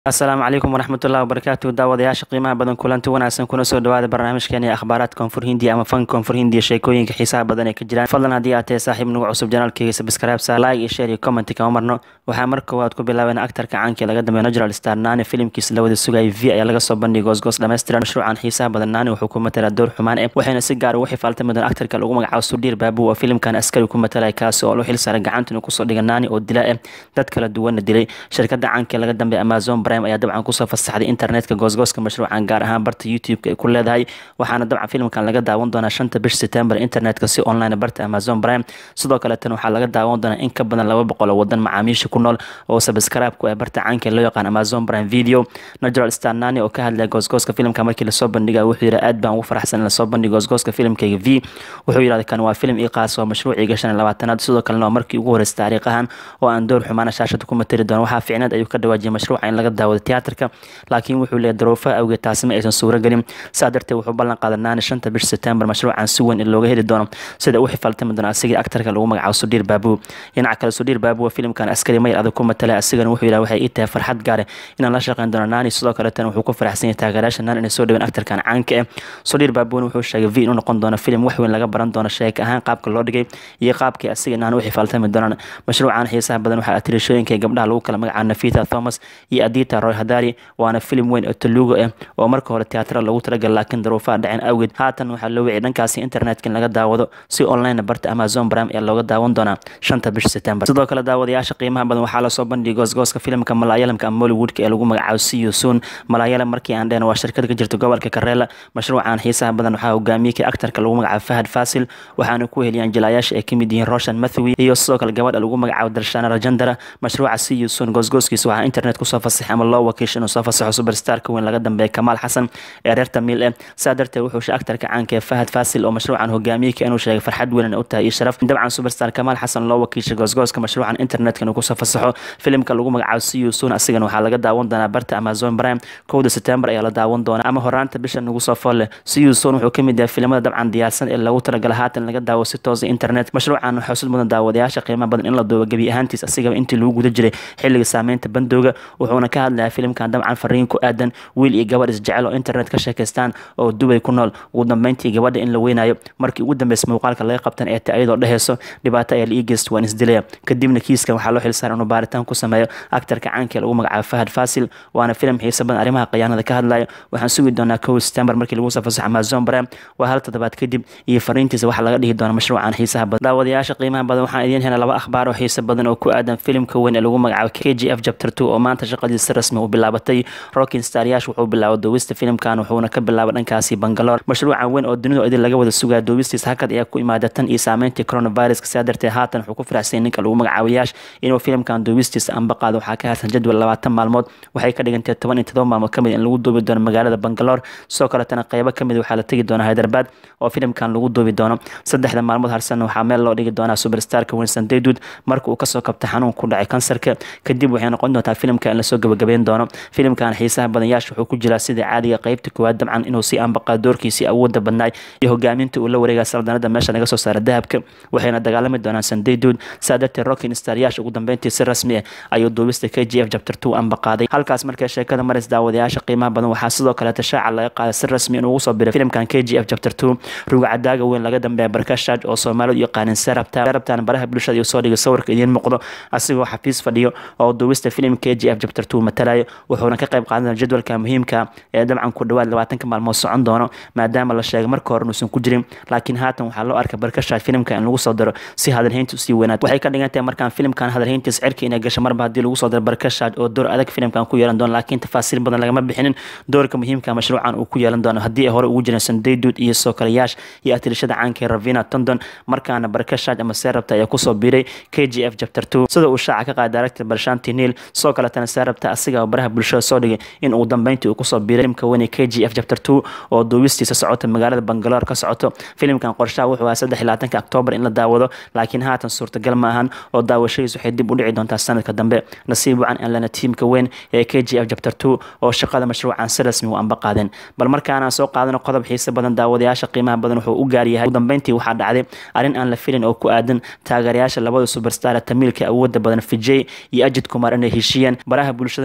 asalaamu calaykum waraxmatullahi wabarakaatu daawadayaasha qiimaha badan kulanti wanaagsan kuna soo dhawaada barnaamijkeeni akhbaaraad koonfur hindiya ama fan koonfur hindiya sheekooyinka xiisaha badan ee ka jiraan fadlan haddii aad tahay saaxiib nagu cusub janaalkeyga subscribe saa like iyo share iyo comment kama marno waxaa mar koowaad ku bilaabeen aktarka caankii laga dambeeya natural star naani filimkiisa la wada sugayay v ayaa laga soo bandhigay goosgoos dhammaystiran mashruucan xiisaha badan naani wuxuu ku matalaa door xumaan eh waxayna si gaar ugu xifaaltami doon aktarka lagu magacaabo sudhiir baabu oo filimkan askari ku matalaya kaasi oo lu xil saaray gacanta inuu kusoo dhiga naani oo dila eh dad kala duwanna dilay shirkadda caankii laga dambeeya amazon prime ayaa dabcan kusoo fasaxday internetka goosgooska mashruucan gaar ahaan barta youtube-ka ay ku leedahay waxaana dabcan filimkan laga daawan doonaa shanta bish september internetka si online barta amazon prime sidoo kale tan waxaa laga daawan doonaa in ka badan laba boqol oo wadan macaamiisha ku nool oo subscribe ku ah barta caanka loo yaqaan amazon prime video natural star nani oo ka hadlaya goosgooska filimka markii lasoo bandhigay wuxuu yidhi aad baan ugu faraxsan in lasoo bandhigo goosgooska filimkayga v wuxuu yidhahda kan waa filim ii qaas oo mashruuciga shan iyo labaatanaad sidoo kalena waa markii ugu horeysa taariikhahan oo aan door xumaana shaashada ku matari doono waxaa fiicneed ayuu ka dhawaajiyay mashruuca in laga daawado tiyaatarka laakiin wuxuu leeyahy daroofaha awgeed taasi ma aysan suuro gelin saa darteed wuxuu ballan qaaday naani shanta bish september mashruucan si weyn in looga heli doono sida u xifaaltami doono asigii aktarka lagu magacaabo sudhiir baabu dhinaca kale sudhiir baabu waa filimkan askari mayr adag ku matalay asigana wuxuu yidhaha waxay ii tahay farxad gaare inaan la shaqeyn doono naani sidoo kaleetana wuxuu ku faraxsan yahay taageerayaasha naani inay soo dhaween aktarkan caanka eh sudhiir baabuna wuxuu sheegay v inuu noqon doono filim wax weyn laga baran doono sheeka ahaan qaabka loo dhigay iyo qaabkii asiga naani u xifaaltami doonaan mashruucan xiisaha badan waxaa atirishooyinka gabdhaha lagu kala magacaabo nafita thomas iyo adita roy hadari waana filim weyn oo taluugo ah oo marka hore teatara lagu talagal laakiin daruufaha dhaceen awgeed haatan waxaa loo wiciyay dhankaasi internetka in laga daawado si online barta amazon prime ee looga daawan doonaa shanta bish september sidoo kale daawadayaasha qiimaha badan waxaa lasoo bandhigay goosgooska filimka malaayalamka ama mollywoodka ee lagu magacaabo see soon malaayalam markii aan dhehna waa shirkad ka jirta gobolka kareela mashruucan xiisaha badan waxaa hogaamiyey kii aktarka lagu magacaabo fahad fasil waxaana ku heliyaan jilaayaasha ay kamid yihiin roshan mathewi iyo sidoo kale gabadha lagu magacaabo darshana rajandara mashruuca see soon goosgooskiisa waxaa internet kusoo fasaxay ama loo wakiisha inuu soo fasaxo superstarka weyn laga dambeeya kamaal xasan ee reer tamiil eh saa darteed wuxuu sheegay aktarka caanka ee fahad fasil oo mashruucan hogaamiyeyka inuu sheegay farxad weyn u tahay iyo sharaf dabcan superstar kamaal xasan loo wakiishay goosgooska mashruucan internetka inuu kusoo fasaxo filimka lagu magacaabo see soon asigana waxaa laga daawan doonaa barta amazon prime kowda september ayaa la daawan doonaa ama horaanta bisha nagu soo fool leh see soon wuxuu kamid yahay filimada dabcan diyaarsan ee lagu talagala haatan laga daawo si toosa internet mashruucan waxaa xusid mudan daawadayaasha qiimaha badan in la duubo gebi ahaantiis asigaba intii lagu guda jiray xilliga saameynta bandooga wuxuuna ka hadlayaa filimkan dabcan fariin ku aadan wiil iyo gabadh isjecel oo internet ka sheekaystaan oo dubay ku nool ugu dambeyntii gabadha in la weynayo markii ugu dambeysa muuqaalka laga qabtan ee ta iyadoo dheheyso dhibaato ayaa la ii geysta waan isdilaya kadibna kiiskan waxaa loo xilsaaray inuu baaritaan ku sameeyo aktarka caanka ee lagu magacaabo fahad fasil waana filim xiisa badan arrimaha khiyaanada ka hadlaya waxaan sugi doonaa kow september markii lagu soo fasaxo amazon prime waa hal toddobaad kadib iyo fariintiisa waxaa laga dhihi doona mashruucan xiisaha badan daawadayaasha qiimaha badan waxaan idiin helay laba akhbaar oo xiisa badan oo ku aadan filimka weyn ee lagu magacaabo k g f chapter two oo maanta shaqadiisa si rasmi u bilaabatay rocking staryash wuxuu bilaabay duubista filimkan wuxuuna ka bilaabay dhankaasi bangaloor mashruucan weyn oo dunidu idin laga wada sugaya duubistiis hakad ayaa ku imaada tan iyo saameyntii coronaviruska sidaa darteed haatan wuxuu ku faraxsanyay ninka lagu magacaabo yaash inuu filimkan duubistiisa anba qaado waxaa ka harsan jadwal labaatan maalmood waxay ka dhigantay toban iyo todoba maalmood kamid in lagu duubi doono magaalada bangaloor sidoo kaletana qeybo kamid waxaa la tegi doonaa hyderabad oo filimkan lagu duubi doono saddexda maalmood harsan waxaa meel loo dhigi doonaa superstarka winson daydud marka uu kasoo kabta xanuun ku dhacay kansarka kadib waxay noqon doontaa filimka in lasoo gabagabeyn doono filimkan xiisaha badan yaash wuxuu ku jiraa sida caadiga qeybta koowaad dabcan inuu sii anbaqaa doorkiisii awoodda badnaay iyo hogaaminta uu la wareegaya saldanada meesha naga soo saara dahabka waxayna dagaalami doonaan sandayduud saa darteed rockin staryash ugu dambeyntii si rasmi ah ayuu duubista k g f chapter two anbaqaaday halkaas markay sheekada maris daawadayaasha qiimaha badan waxaa sidoo kaleeta shaaca laga qaaday si rasmi inuu ugu soo biray filimkan k g f chapter two rugcadaaga weyn laga dambeeya barkashaaj oo soomaalidu yaqaanin serabta serabtan baraha bulshada iyo soo dhigay sawirka idiin muuqdo asigoo xafiis fadhiyo oo duubista filim k g f chapter two matalayo wuxuuna ka qayb qaadan jadwalka muhiimka ee dabcan ku dhawaad labaatanka maalmood socon doono maadaama la sheegay marka hore inuusan ku jirin laakiin haatan waxaa loo arkay barkashaaj filimka in lagu soo daro si hadalhaynta usii weynaad waxay ka dhigan tahay markaan filimkan hadalhayntiis cirka inay gasho marba haddii lagu soo daro barkashaaj oo door adag filimkan ku yeelan doono laakiin tafaasiil badan lagama bixinin doorka muhiimka mashruucan uu ku yeelan doono haddii ay hore ugu jireen sandaydud iyo soo kale yaash iyo atirishada caanka ravina tondon markaana barkashaaj ama seerabta ayaa kusoo biiray k g f chapter two sida uu shaaca ka qaaday director barshanti niil sidoo kaletana seerabta asiga oo baraha bulshada soo dhigay in uu dambeyntii uu kusoo biiray filimka weyne k g f chapter two oo duubistiisa socota magaalada bangaloor ka socoto filimkan qorshaha wuxuu ahaa saddex iyo labaatanka octoobar in la daawado laakiin haatan suurtagal ma ahan oo daawashadiis waxay dib u dhici doontaa sanadka dambe nasiib wacan aan lana tiimka weyn ee k g f chapter two oo shaqada mashruucan si rasmi u anba qaadeen bal markaanaan soo qaadano qodob xiise badan daawadayaasha qiimaha badan wuxuu u gaaryahay ugu dambeyntii waxaa dhacday arrin aan la filin oo ku aadan taageerayaasha labada superstar tamiilka awooda badan fijay iyo ajid kumar inay heshiiyeen baraha bulshada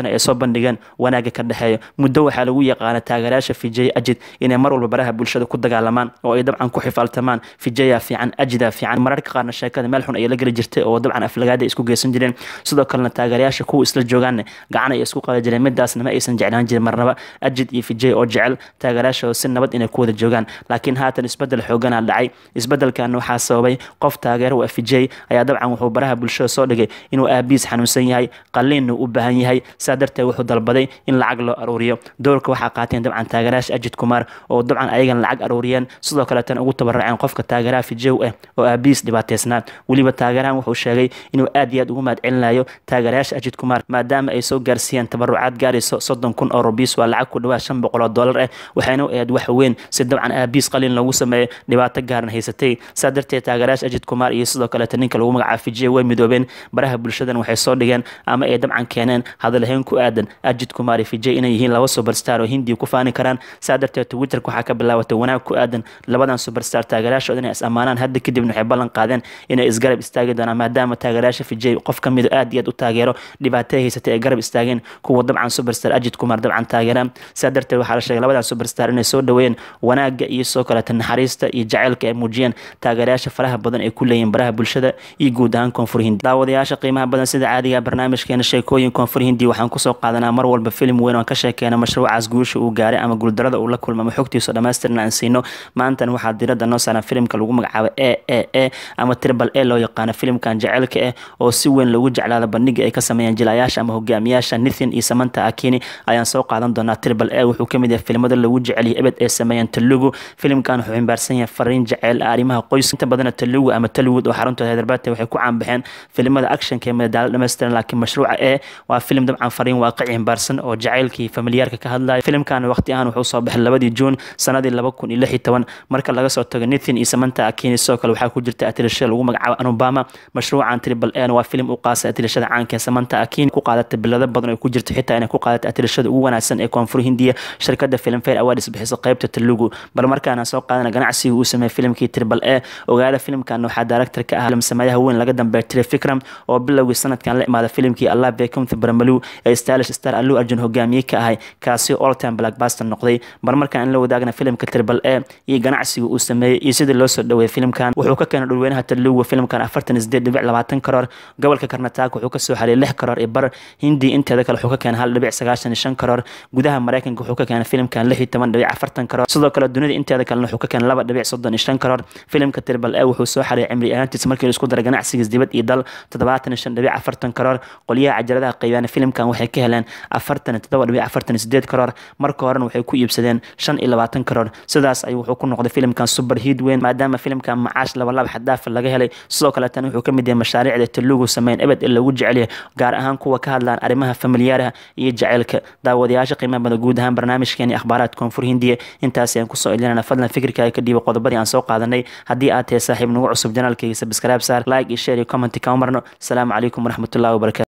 kaleetana ay soo bandhigeen wanaaga ka dhexeeyo muddo waxaa lagu yaqaana taageerayaasha vijay ajid inay mar walba baraha bulshada ku dagaalamaan oo ay dabcan ku xifaaltamaan vijaya fiican ajida fiican mararka qaarna sheekada meel xun ayay la geli jirtay oo dabcan aflagaada ay isku geysan jireen sidoo kalena taageerayaasha kuwa isla joogaanne gacan ay isku qada jireen midaasna ma aysan jeclaan jirin marnaba ajid iyo vijay oo jecel taageerayaashooda si nabad inay ku wada joogaan laakiin haatan isbedel xooganaa dhacay isbedelkan waxaa sababay qof taageero waa vijay ayaa dabcan wuxuu baraha bulshada soo dhigay inuu aabiis xanuunsan yahay qaliinna u baahan yahay saa darteed wuxuu dalbaday in lacag loo aruuriyo doorka waxaa qaateen dabcan taageerayaasha ajid kumaar oo dabcan ayagan lacag aruuriyeen sidoo kaleetana ugu tabaraceen qofka taageeraha fijow ah oo aabiis dhibaateysnaa weliba taageerahan wuxuu sheegay inuu aad iyo aad ugu mahad celinayo taageerayaasha ajid kumaar maadaama ay soo gaarsiiyeen tabarucaad gaarayso soddon kun oo rubiis waa lacag ku dhawaad shan boqol oo dollar ah waxayna u ahayd wax weyn si dabcan aabiis qaliin loogu sameeyo dhibaato gaaran haysatay saa darteed taageerayaasha ajid kumaar iyo sidoo kaleeta ninka lagu magacaabo fijiya way midoobeen baraha bulshadan waxay soo dhigeen ama ay dabcan keeneen hadalhayn ku aadan ajid kumaar iyo fijay inay yihiin laba superstar oo hindiya ku faani karaan saa darteed twitterka waxaa ka bilaabatay wanaag ku aadan labadan superstar taageerayaashooda inay is ammaanaan hadda kadibna waxay ballan qaadeen inay isgarab istaagi doonaan maadaama taageerayaasha fijay qof ka mid aad iyo aad u taageero dhibaato haysatay ay garab istaageen kuwa dabcan superstar ajid kumaar dabcan taageeraan saa darteed waxaa la sheegay labadan superstar inay soo dhaweeyeen wanaaga iyo soo kaleeta naxariista iyo jaceylka ay muujiyeen taageerayaasha faraha badan ay ku leeyihiin baraha bulshada iyo guud ahaan koonfur hindi daawadayaasha qiimaha badan sida caadiga barnaamijkeena sheekooyin koonfur hindi waxaan kusoo qaadanaa mar walba filim weyn oo ka sheekeena mashruucaas guusha uu gaaray ama guuldarada uu la kulma ama xogtiisa dhammaystirna aan siino maantana waxaa diradda noo saaran filimka lagu magacaabo e e e ama tribal e loo yaqaano filimkan jaceylka ah oo si weyn lagu jeclaada bandhiga ay ka sameeyeen jilayaasha ama hogaamiyaasha nithin iyo samanta akini ayaan soo qaadan doonaa tribal e wuxuu kamid yahay filimada lagu jeceliyay ebed ee sameeyeen talugu filimkan wuxuu ximbaarsan yahay fariin jaceyl arrimaha qoys inta badana talugu ama talwood oo xaruntooda hyderabad waxay ku caanbaxeen filimada actionka ee madadaalo dhammaystiran laakiin mashruuca e waa filim dabcan fariin waaqici ximbaarsan oo jaceylkii familiyaarka ka hadlaya filimkan waqti ahaan wuxuu soo baxay labadii juun sanadii laba kun iyo lix iyo toban marka laga soo tago nithin iyo samanta akini sidoo kale waxaa ku jirta atirashada lagu magacaabo anubama mashruucan tribal n waa filim u qaasa atirashada caanka ee samanta akini ku qaadatay bilado badan oo ku jirta xitaa inay ku qaadatay atirashada ugu wanaagsan ee koonfur hindiya shirkada filmfare awards bixisa qaybta talugu bal markaana soo qaadana ganacsiga uu sameeyey filimkii tribal e ogaada filimkan waxaa director ka ah sameeyaha weyn laga dambeeya tire fikram oo bilowgii sanadkan la imaada filimkii allah bekumthi barmalu ee stylish star allu arjun hogaamiye ka ahay kaasi all time blackbuster noqday bal markaan in la wadaagna filimka tribal e iyo ganacsiga uu sameeyey iyo sidii loo soo dhaweeyey filimkan wuxuu ka keenay dhulweynaha talugu filimkan afartan isdeed dhibic labaatan karoor gobolka karnataak wuxuu kasoo xaliyay lix karoor iyo bar hindi inteeda kale wuxuu ka keenay hal dhibic sagaashan iyo shan karoor gudaha mareykanka wuxuu ka keenay filimkan lix iyo toban dhibic afartan karoor sidoo kale dunida inteeda kalena wuxuu ka keenay laba dhibic soddon iyo shan karoor filimka tribal e wuxuu soo xariyay cimri ahaantiisa markii laisku daray ganacsigiis dibad iyo dal toddobaatan iyo shan dhibic afartan karoor qolyaha cajaladaha qaybaan filimkan waxay ka heleen afartan iyo toddoba dhibic afartan iyo sideed karoor marka horena waxay ku iibsadeen shan iyo labaatan karoor sidaas ayuu wuxuu ku noqday filimkan super hiid weyn maadaama filimkan macaash labalaba xadaafa laga helay sidoo kaleetana wuxuu kamid yahay mashaariicda talugu sameyn ebed ee lagu jecelyahay gaar ahaan kuwa ka hadlaan arrimaha familiyaaraha iyo jaceylka daawadayaasha qiimaha badan guud ahaan barnaamijkeeni akhbaaraadka koonfur hindiya intaasi aan kusoo ilinana fadlan fikirkaaga ka dhiiba qodobadii aan soo qaadanay haddii aad tahay saaxiib nagu cusub janaalkayga sabskraib saar like iyo share iyo commenti kama marno asalaamu calaykum waraxmatullahi wabarakatu